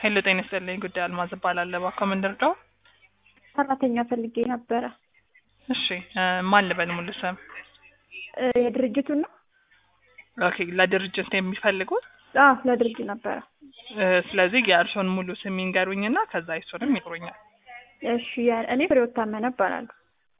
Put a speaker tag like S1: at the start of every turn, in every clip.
S1: ሄሎ ጤና ይስጥልኝ። ጉዳይ አልማዝ እባላለሁ። እባክዎ ምን ልርዳው?
S2: ሰራተኛ ፈልጌ ነበረ።
S1: እሺ እ ማን ልበል ሙሉ ስም?
S2: እ የድርጅቱን ነው?
S1: ኦኬ ለድርጅት የሚፈልጉት
S2: አዎ ለድርጅት ነበረ።
S1: እ ስለዚህ የእርስዎን ሙሉ ስም ይንገሩኝና ከዛ እሱንም ይጥሩኛል።
S2: እሺ ያ- እኔ ፍሬህይወት ታመነ እባላለሁ።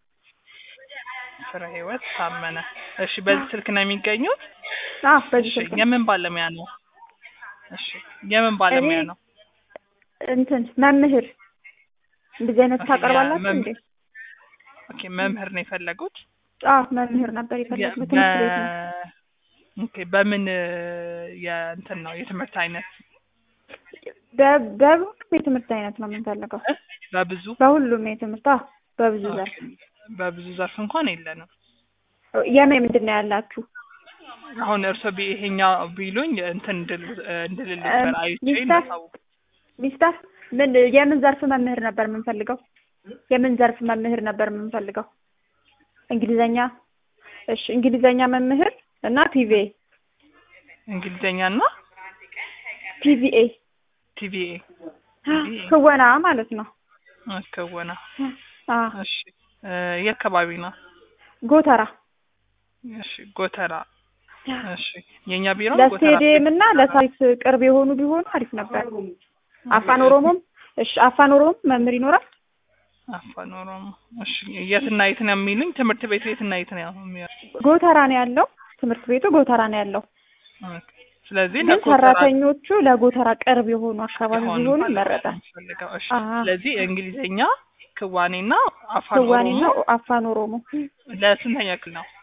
S1: ፍሬ ህይወት ታመነ። እሺ በዚህ ስልክ ነው የሚገኙት?
S2: አዎ በዚህ
S1: እሺ
S2: ስልክ ነው።
S1: የምን ባለሙያ ነው? እሺ የምን ባለሙያ
S2: እኔ-
S1: ነው?
S2: እንትን መምህር እንደዚህ አይነት
S1: ኦኬ፣
S2: ታቀርባላችሁ
S1: የመም-
S2: እንዴ?
S1: ኦኬ መምህር ነው የፈለጉት?
S2: አዎ መምህር ነበር የፈለግኩት ትምህርት ቤት ነው።
S1: በ- ኦኬ በምን እ የእንትን ነው የትምህርት አይነት
S2: በ- በሁሉም የትምህርት አይነት ነው የምንፈልገው።
S1: እ? በብዙ
S2: በሁሉም የትምህርት አዎ በብዙ ዘርፍ
S1: ኦኬ፣ በብዙ ዘርፍ እንኳን የለንም።
S2: የምን ምንድን ነው ያላችሁ?
S1: አሁን እርሶ ቢ ይሄኛው ቢሉኝ እንትን እንድል እንድልል ነበር አይቼ
S2: ሚስተር
S1: እንዳሳውቅ።
S2: ሚስተር ምን የምን ዘርፍ መምህር ነበር የምንፈልገው? የምን ዘርፍ መምህር ነበር የምንፈልገው? እንግሊዘኛ። እሺ እንግሊዘኛ መምህር እና ፒቪኤ
S1: እንግሊዝኛና
S2: ፒቪኤ
S1: ቲቪኤ
S2: ክወና ማለት ነው።
S1: ክወና።
S2: አ
S1: እሺ እ የት አካባቢ ነው?
S2: ጎተራ
S1: እሺ ጎተራ። እሺ የኛ ቢሮ ጎተራ
S2: ለስቴዲየም እና ለሳይት ቅርብ የሆኑ ቢሆኑ አሪፍ ነበር። አፋን ኦሮሞም እሺ አፋን ኦሮሞም መምህር ይኖራል።
S1: አፋን ኦሮሞ። እሺ የትና የት ነው የሚሉኝ? ትምህርት ቤቱ የትና የት ነው የሚሆነው?
S2: ጎተራ ነው ያለው ትምህርት ቤቱ ጎተራ ነው ያለው።
S1: ኦኬ። ስለዚህ
S2: ግን
S1: ለጎተራ
S2: ሰራተኞቹ ለጎተራ ቅርብ የሆኑ አካባቢ
S1: የሆኑ
S2: ቢሆኑ
S1: ማለት ነው
S2: ይመረጣል።
S1: የምፈልገው። እሺ
S2: አዎ።
S1: ስለዚህ እንግሊዝኛ ክዋኔና አፋን
S2: ክዋኔና
S1: ኦሮሞ
S2: አፋን ኦሮሞ
S1: ለስንተኛ ክፍል ነው?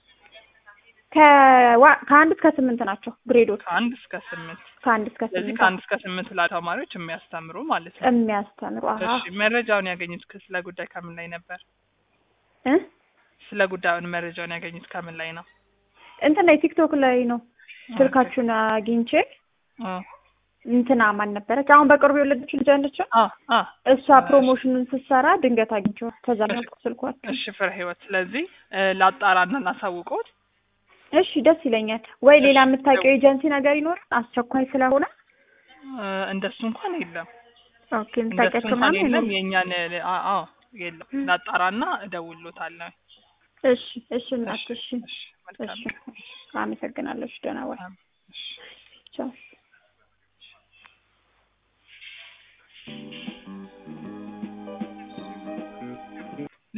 S2: ከዋ- ከአንድ እስከ ስምንት ናቸው ግሬዶች።
S1: ከአንድ እስከ ስምንት
S2: ከአንድ እስከ
S1: ስለዚህ
S2: ስምንት
S1: ከአንድ እስከ ስምንት ላሉ ተማሪዎች የሚያስተምሩ ማለት ነው።
S2: የሚያስተምሩ አሀ
S1: እሺ መረጃውን ያገኙት ከ- ስለ ጉዳይ ከምን ላይ ነበር?
S2: እ
S1: ስለ ጉዳዩን መረጃውን ያገኙት ከምን ላይ ነው?
S2: እንትን ላይ ቲክቶክ ላይ ነው ስልካችሁን አግኝቼ
S1: አ
S2: እንትና ማን ነበረች አሁን በቅርቡ የወለደችው ልጅ አለችው
S1: አ አ
S2: እሷ ፕሮሞሽኑን ስትሰራ ድንገት አግኝቼው ከዛ ነው ያልኩት ስልኳቸው።
S1: እሺ ፍሬ ህይወት ስለዚህ እ ላጣራና ላሳውቀውት
S2: እሺ ደስ ይለኛል። ወይ ሌላ
S1: እሺ።
S2: የምታውቂው ኤጀንሲ ነገር ይኖራል አስቸኳይ ስለሆነ?
S1: እ እንደሱ እንኳን የለም።
S2: ኦኬ
S1: እንደሱ
S2: የምታውቂያቸው
S1: እንኳን
S2: ምናምን
S1: የለም።
S2: የለም?
S1: የእኛን እ አ አዎ የለም። ላጣራና እደውልሎታለሁ።
S2: እሺ እሺ እናት እሺ
S1: እሺ መልካም
S2: እሺ አመሰግናለሁ። እሺ ደህና ዋል።
S1: እሺ
S2: ቻው